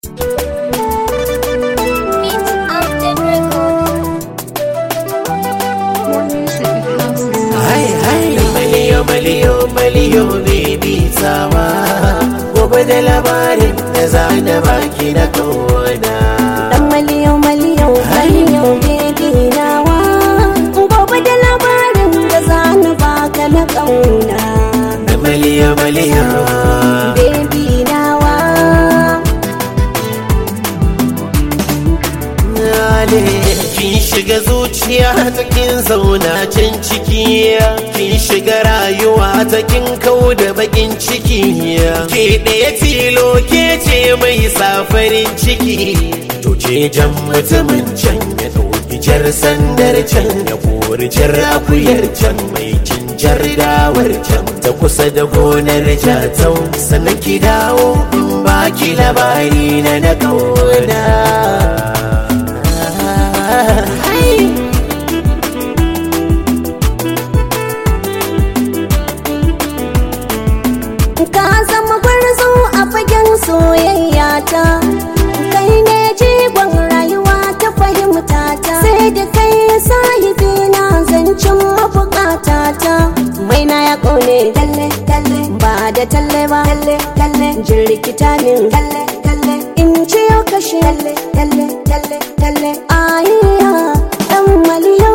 maliyo maliyo baby tsawa gobe da labarin da za na baki na kawana Dan maliyo maliyo maliyo baby nawa Gobe da labarin da za na baka na ƙauna maliyo maliyo Baby nawa kin shiga zuciya ta kin zauna can ciki kin shiga rayuwa ta kin kau da bakin ciki ke ɗaya tilo ke ce mai safarin ciki to ce jan mutumin can ya ɗauki jar sandar can ya kori jar akuyar can mai cinjar dawar can ta kusa da gonar jatau sannan ki dawo in baki labari na na kauna Ka zama gwarzo a fagen soyayya ta Kai ne jigon rayuwa ta fahimta ta Sai da kai sahibi na zancen mabukata ta Mai na ya kone talle talle ba da talle ba talle talle jirkita min talle talle in ciyo kashe talle talle talle talle ayya dan maliyo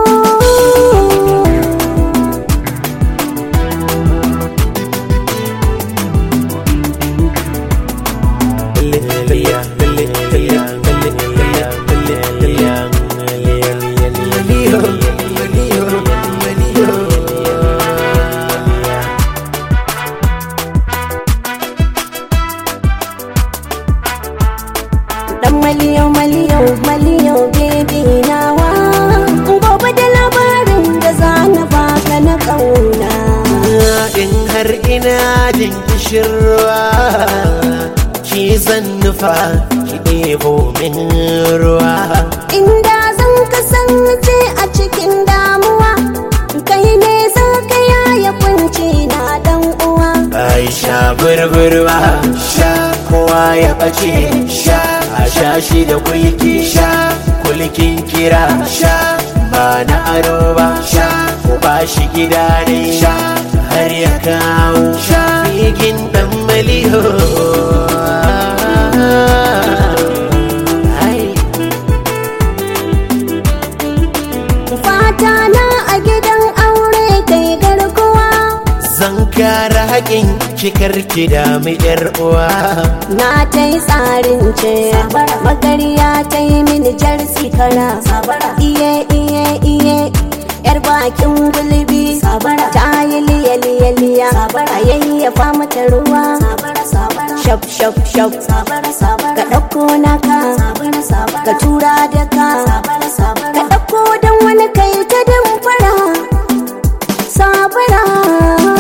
Dan maliyo maliyo maliyo baby nawa Gobe da labarin da za na baka na ƙauna in har ina jin kishirwa ki zan nufa ki ɗebo min ruwa Inda zan kasance a cikin damuwa Kai ne za ka yaya kunci na dan uwa Aisha burburwa sha kowa ya ɓace sha a sha shi da kulki sha kulkin kira sha ba na aro ba sha ko ba shi gida ne sha har ya kawo sha bigin dan maliho Ai. Fata na a gidan aure kai garkuwa Zan kare haƙin kikar ki da mu yar uwa. Na ta yi tsarin ce Magariya ta yi mini jar sikara Iye iye iye Yar bakin gulbi Ta yi liya liya liya A yayyafa mata ruwa Shaf shaf shaf Ka ɗauko naka Ka tura da ka Ka ɗauko don wani kai ta damfara Sabara